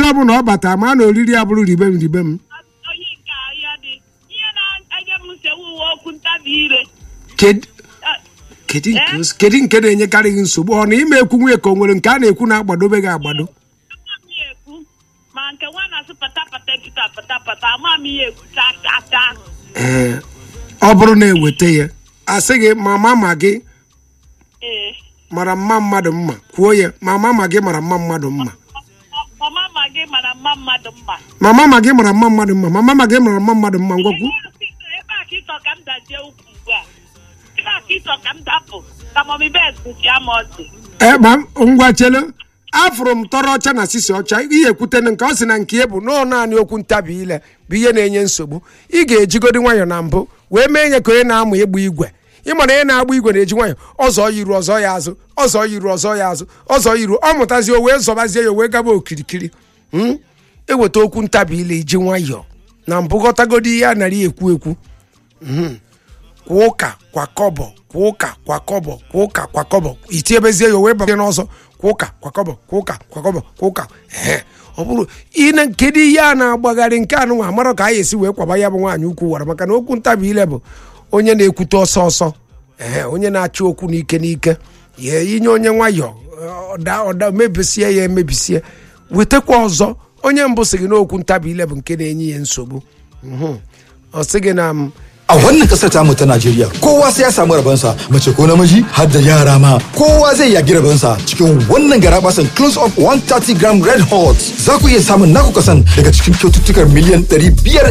mbọsị ọbụla ọ bata ma na oriri ya bụrụ ribe m ribe m onye nke ahịa dị ihe na-enye m nsogbu uwe okwu ntabi ire Ked- Eh, kedu nke o- kedu nke na-enyekarị gị nsogbu ọ na ime ekwu nwunye ka o nwere nke a na-ekwu na-agbadobe gị agbado ama m ya ekwu ma nke nwa na-asụ pata pata pita pata pata ama m ya ekwu cha cha cha ee ọ bụrụ na eweta ya asị gị mama ma gị ee mara mma mmadụ mma kwuo ya mama ma gị mara mma mmadụ mma ọma ma gị mara mma mmadụ mma mama ma gị mara mma mmadụ mma mama ma gị mara mma mmadụ mma ngwakwu ebe a ka ịchọ ka m dajie ukwu ugbu a ebe a ka ịchọ ka m dapụ ka mọmi bet chia m ọchị ee ma ngwa chelu afụrụ m tọrọ ọcha na sisi ọcha ihe ekwutene nke ọ sị na nke ya bụ nọọ naanị okwu ntabi ile bụ ihe na-enye nsogbu ị ga-ejigodi nwayọ na mbụ wee mee nye ka onye na-amụ ịgba igwe ịmara onye na-agba igwe na-eji nwayọ ọzọ yiru ọzọ ya azụ ọzọ yiru ọzọ ya azụ ọzọ yiru ọ mụtazie o wee zọbazie ya o wee gaba okirikiri Hmm? eweta okwu ntabi ile iji nwayọ na mbụ ghọtagodi ihe a nara ekwu ekwu kwa ụka kwa kọbọ kwa ụka kwa kọbọ kwa ụka kwa kọbọ itiebezie ya o wee banye n'ọzọ kwa ụka kwa kọbọ kwa ụka kwa kọbọ kwa ụka ehe ọ bụrụ ine kedu ihe a na-agbagharị nke anụnwa amarọ ka a esi wee kwaba ya bụ nwaanyị ukwu wara maka na okwu ntabi ile bụ onye na-ekwute ọsọ ọsọ ehe onye na-achọ okwu n'ike n'ike ya inye onye nwayọ ọda ọda mebisie ya emebisie wetakwa ọzọ onye mbụ sị gị n'okwu ntabi ile bụ nke na-enye ya nsogbu Mhm. ọ sị gị na m A wannan kasar tamu ta Najeriya kowa sai ya samu rabansa mace ko namiji har da yara ma kowa zai yagi rabansa cikin wannan garabasan close up 130 gram red hot za ku iya samun naku kasan daga cikin kyaututtukar miliyan 500